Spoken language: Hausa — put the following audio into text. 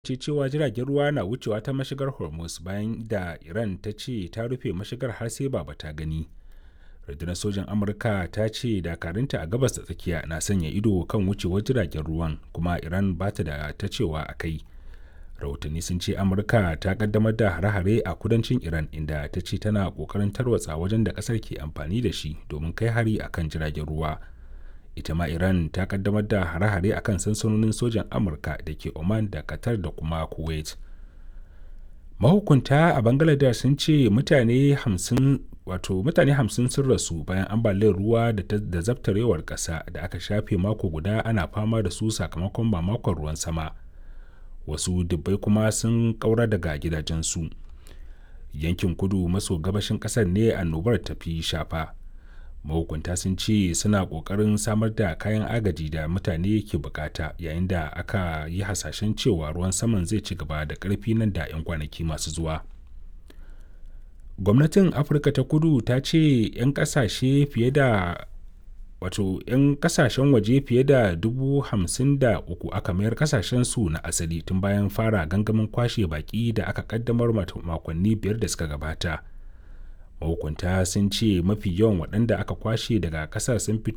ce cewa jiragen ruwa na wucewa ta mashigar hormuz bayan da iran ta ce ta rufe mashigar har sai baba ta gani rundunar sojan amurka ta ce dakarunta a gabas da tsakiya na sanya ido kan wucewar jiragen ruwan kuma iran ba ta da ta cewa a kai rahotanni sun ce amurka ta kaddamar da hare-hare a kudancin iran inda ta ce tana kokarin tarwatsa wajen da kasar ke amfani da shi domin kai hari akan jiragen ruwa ita ma iran ta kaddamar da hare-hare akan sansanonin sojan amurka da ke oman da qatar da kuma kuwait mahukunta a bangladesh sun ce mutane hamsin wato mutane hamsin sun rasu bayan ambaliyar ruwa da zabtarewar ƙasa da aka shafe mako guda ana fama da su sakamakon mamakon ruwan sama wasu dubbai kuma sun ƙaura daga gidajensu yankin kudu maso gabashin ƙasar ne annobar tafi shafa mahukunta sun ce suna ƙoƙarin samar da kayan agaji da mutane ke bukata yayin da aka yi hasashen cewa ruwan saman zai ci gaba da ƙarfi nan da 'yan kwanaki masu zuwa gwamnatin afirka ta kudu ta ce 'yan kasashe fiye da wato 'yan kasashen waje fiye da dubu hamsin da uku aka mayar kasashen su na asali tun bayan fara gangamin kwashe baki da aka kaddamar makonni biyar da suka gabata mahukunta sun ce mafi yawan waɗanda aka kwashe daga ƙasar sun fito